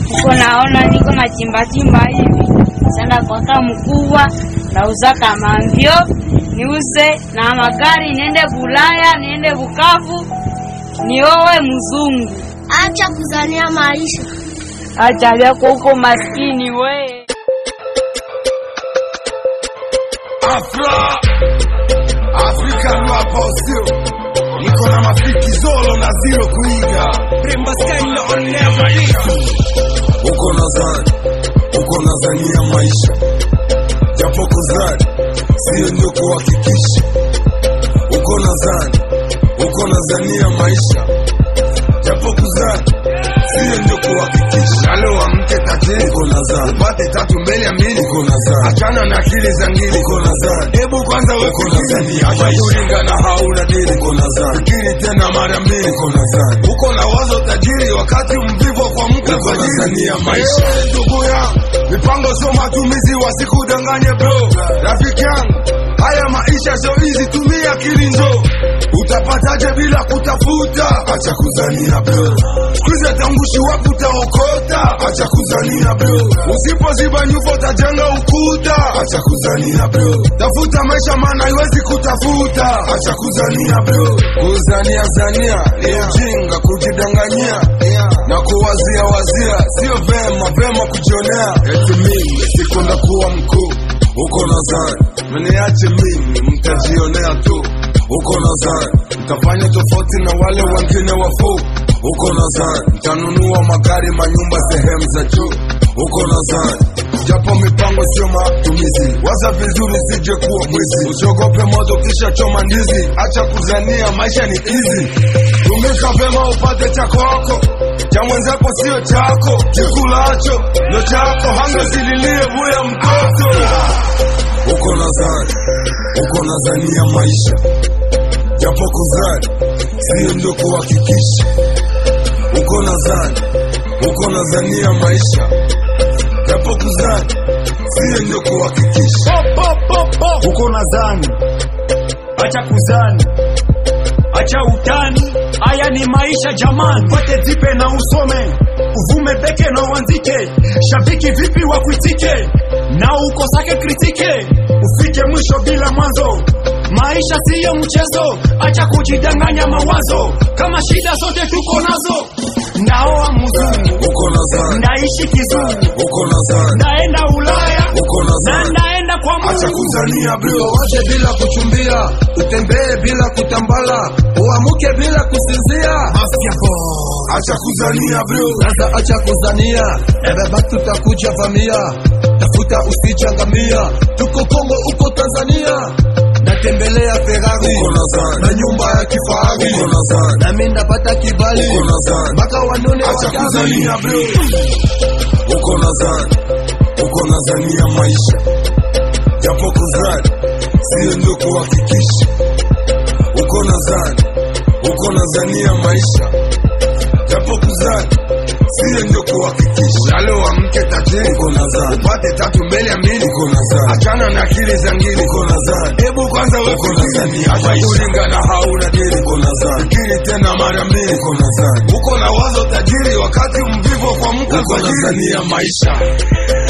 uko naona niko na chimba chimba hivi sanda kwaka mkubwa nauza kama mbio niuze na magari niende Bulaya niende Bukavu niowe mzungu. Acha kuzania maisha. Acha vyako huko maskini we. Afra Afrika hapa sio niko na mafiki zolo na zero kuiga Remba style on never uko nadhani uko nadhania maisha japo kuzani sio ndio kuhakikisha uko nadhani uko nadhania maisha japo kuzani sio ndio kuhakikisha leo amke tajiri uko nadhani upate tatu mbele ya mbili uko nadhani achana na akili za ngili uko nadhani hebu kwanza uko nadhani acha kulinga na hauna dili uko nadhani fikiri tena mara mbili uko nadhani uko na wazo tajiri wakati mvivu kwa mke kwa ajili ya maisha ndugu yangu mipango sio matumizi wasikudanganye bro rafiki yangu haya maisha sio hizi tumia akili njo utapataje bila kutafuta acha kuzania bro kuza tangushi wapi utaokota acha kuzania bro usipoziba nyufa utajenga ukuta acha kuzania bro tafuta maisha maana haiwezi kutafuta acha kuzania bro kuzania zania ni ujinga kujidanganyia na kuwazia wazia sio vema vema kujionea eti mimi siku ndakuwa mkuu uko nadhani mniache mimi mtajionea tu uko nadhani mtafanya tofauti na wale wengine wafuu uko nadhani mtanunua magari manyumba sehemu za juu uko nadhani japo mipango sio matumizi waza vizuri sije kuwa mwizi usiogope moto kisha choma ndizi acha kuzania maisha ni kizi tumika vema upate chako wako cha mwenzako sio chako chikulacho ndo chako hangezililie vuya mtoto uko nadhani uko nadhania maisha japo kuzani sio ndio kuhakikisha uko nadhani uko nadhania maisha japo kuzani sio ndio kuhakikisha uko nadhani acha kuzani acha utani haya ni maisha jamani pate zipe na usome uvume peke na uanzike shabiki vipi wakuitike na ukosake kritike ufike mwisho bila mwanzo maisha siyo mchezo acha kujidanganya mawazo kama shida zote tuko nazo ndaoa mzungu uko nadhani ndaishi kizungu uko nadhani ndaenda ulaya uko na nadhani ndaenda kwa acha mungu kuzania bro wache bila kuchumbia utembee bila kutambala uamuke bila kusinzia acha kuzania bro sasa acha kuzania ebeba tutakuja vamia tafuta usichangamia tuko kongo uko tanzania natembelea ferari uko nadhani na nyumba ya kifahari uko nadhani nami ndapata kibali uko nadhani mpaka wanone acha wakali kuzania bro uko nadhani uko nadhania maisha japo kuzani sio ndio kuhakikisha uko nadhani uko nadhania maisha japo kuzani sio ndio kuhakikisha leo amke tajiri uko nadhani upate tatu mbele ya mbili uko nadhani achana na akili za ngili uko nadhani hebu kwanza wewe uko nadhani acha kulinga na hauna dili uko nadhani fikiri tena mara mbili uko nadhani uko na wazo tajiri wakati mvivu kwa mke kwa ajili ya maisha